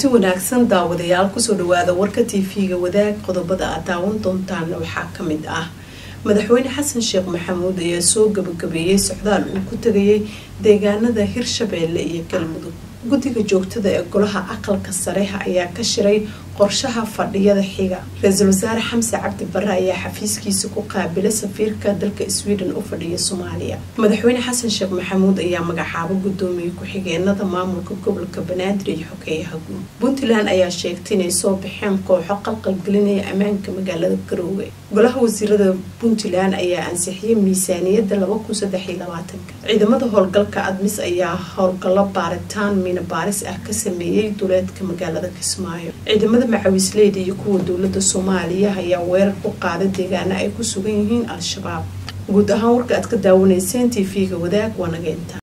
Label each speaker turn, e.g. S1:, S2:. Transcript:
S1: kulanti wanaagsan daawadayaal kusoo dhawaada warka tv-ga wadaag qodobada aad daawan doontaana waxaa kamid ah madaxweyne xasan sheekh maxamuud ayaa soo gabagabeeyey socdaal uu ku tegayay deegaanada hirshabeelle iyo galmudug guddiga joogtada ee golaha aqalka sare ayaa ka shiray qorshaha fadhiyada xiga ra-iisul wasaare xamse cabdi bare ayaa xafiiskiisa ku qaabilay safiirka dalka sweden u fadhiya soomaaliya madaxweyne xasan sheekh maxamuud ayaa magacaabo gudoomiye ku-xigeenada maamulka gobolka banaadir iyo xogeeyaha guud puntland ayaa sheegtay inay soo baxeen kooxo qalqalgelinaya ammaanka magaalada garoowe golaha wasiirada puntland ayaa ansixiyay miisaaniyada ciidamada howlgalka admis ayaa howlgallo baaritaan miina baaris ah ka sameeyey duleedka magaalada kismaayo ciidamada macawisleyda iyo kuwa dowlada soomaaliya ayaa weerar u qaaday deegaana ay ku sugan yihiin al-shabaab guud ahaan warka aad ka daawanayseen t v-ga wadaag waa nageynta